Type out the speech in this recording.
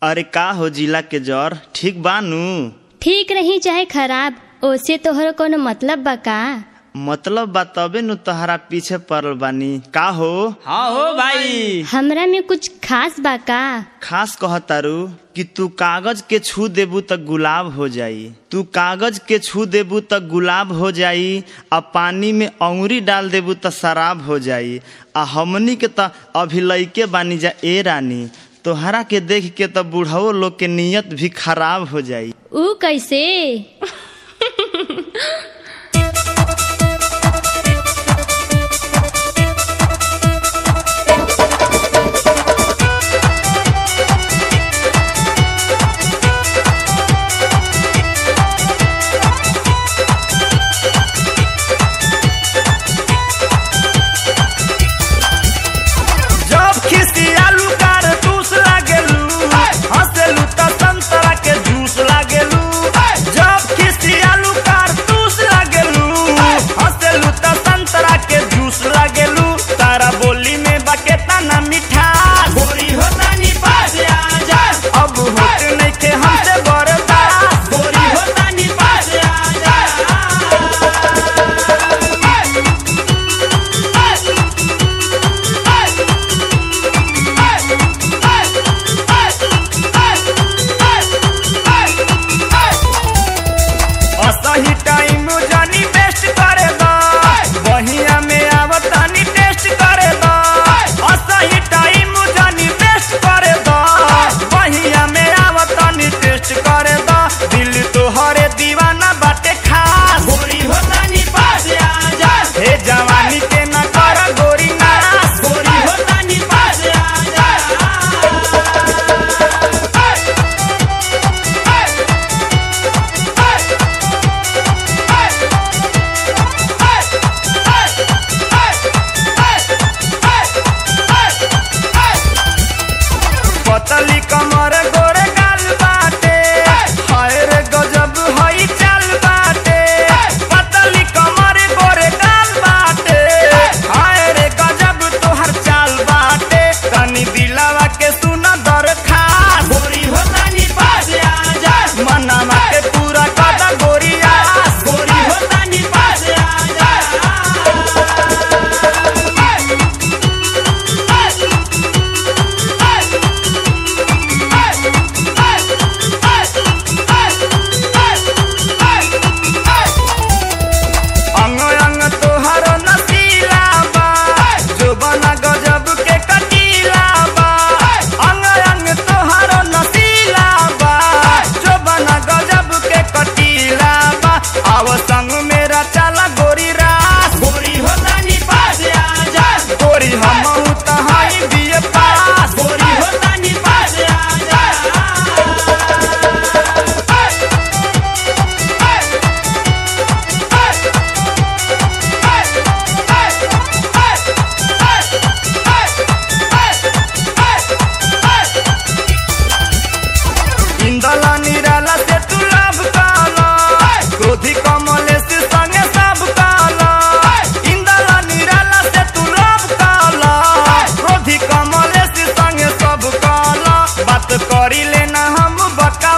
अरे का हो जिला के जर ठीक बानू ठीक रही चाहे खराब ओसे तोहर कोनो मतलब बा का मतलब बा तबे नु तहरा पीछे पड़ल बानी का हो हाँ हो भाई हमरा में कुछ खास बा का खास कहतारू कि तू कागज के छू देबू त गुलाब हो जाई तू कागज के छू देबू त गुलाब हो जाई आ पानी में अंगुरी डाल देबू त शराब हो जाई आ हमनी के त अभी लइके बानी जा ए रानी तोहरा के देख के त बूढ़ो लोग के नियत भी खराब हो जाई ऊ कैसे जब खिसियालू कारतूस लागेलू हंसेलू त संतरा के जूस लागेलू जब खिसियालू कारतूस लागेलू हंसेलू त संतरा के जूस लागेलू तारा बोली में बकेता ना मिठास गोरी होता नी पास आजा अब होत नइखे हमसे बर्दाश्त गोरी होता नी पास आजा असही टाइम जानी बेस्ट करे दा बहिया में आवतानी टेस्ट करे दा असही टाइम जानी बेस्ट करे दा बहिया में आवतानी टेस्ट करे दा दिल तोहरे दीवाना बाटे खास गोरी होतानी पास आजा हे जवानी के ना कर गोरी नास गोरी होतानी पास आजा पतली कमर गोरे गाल बाटे हाय रे गजब हई चाल बाटे पतली कमर गोरे गाल बाटे हाय रे गजब तोहर चाल बाटे तनी दिलावा के सुन दरखास्त गोरी हो तनी पास आजा मनावा के पूरा कदा गोरिया गोरी हो तनी पास आजा अंग अंग तोहर नसीला बा जोबना गजब के कटीला बा अंग अंग तोहर नसीला बा जोबना गजब के कटीला बा आव संग मेरा चला गोरी रास गोरी होता नी पास आजा गोरी हम तहाई बिए पास गोरी होता नी पास आजा इंदला निराला से तू लाभ काला क्रोधी कमले से संगे सब काला इंदला निराला से तू लाभ काला क्रोधी कमले से संगे सब काला बात करी लेना हम बका